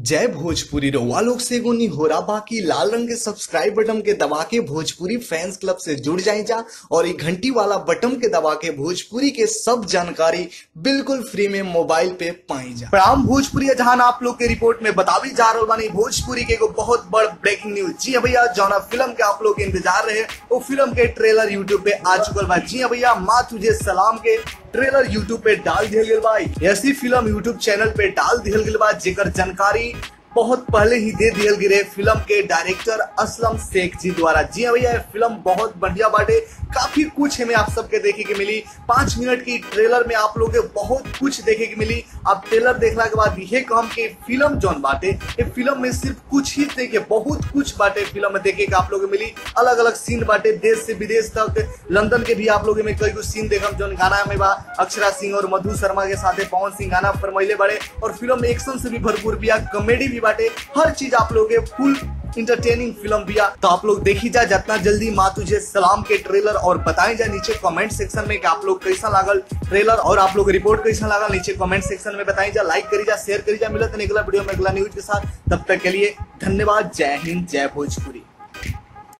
जय भोजपुरी रउआ लोग से एगो निहोरा बाकी लाल रंग के सब्सक्राइब बटन के दबा के भोजपुरी फैंस क्लब से जुड़ जाए जा और ये घंटी वाला बटन के दबा के भोजपुरी के सब जानकारी बिल्कुल फ्री में मोबाइल पे पाई जा प्रणाम भोजपुरी जहां आप लोग के रिपोर्ट में बतावी जा रहा बानी भोजपुरी के एगो बहुत बड़ ब्रेकिंग न्यूज जी हाँ भैया जौना फिल्म के आप लोग के इंतजार रहे वो फिल्म के ट्रेलर यूट्यूब पे आ चुकल बा जी हाँ भैया माँ तुझे सलाम के ट्रेलर यूट्यूब पे डाल दिया गया बा ऐसी फिल्म यूट्यूब चैनल पे डाल दिया गया बा जेकर जानकारी बहुत पहले ही दे दियल गिरे फिल्म के डायरेक्टर असलम शेख जी द्वारा जी हाँ भैया ये फिल्म बहुत बढ़िया बाटे काफी कुछ हमें आप सबके देखे के मिली पांच मिनट की ट्रेलर में आप लोग के बहुत कुछ देखे के मिली अब ट्रेलर देखला के बाद ये कहम कि फिल्म जौन बाटे ये फिल्म में सिर्फ कुछ ही देखे बहुत कुछ बाटे फिल्म में देखे के आप लोग के मिली अलग अलग सीन बाटे देश से विदेश तक लंदन के भी आप लोग में कई सीन देखम जौन गाना में बा अक्षरा सिंह और मधु शर्मा के साथ पवन सिंह गाना फरमैले बड़े और फिल्म में एक्शन से भी भरपूर बिया कॉमेडी भी बाटे हर चीज आप लोग के फुल इंटरटेनिंग फिल्म बिया तो आप लोग देखी जा जितना जल्दी माँ तुझे सलाम के ट्रेलर और बताएं जा नीचे कमेंट सेक्शन में कि आप लोग कैसा लागल ट्रेलर और आप लोग रिपोर्ट कैसा लागल नीचे कमेंट सेक्शन में बताएं जा लाइक करी जा शेयर करी जा मिलत अगला वीडियो में अगला न्यूज के साथ तब तक के लिए धन्यवाद जय हिंद जय भोजपुरी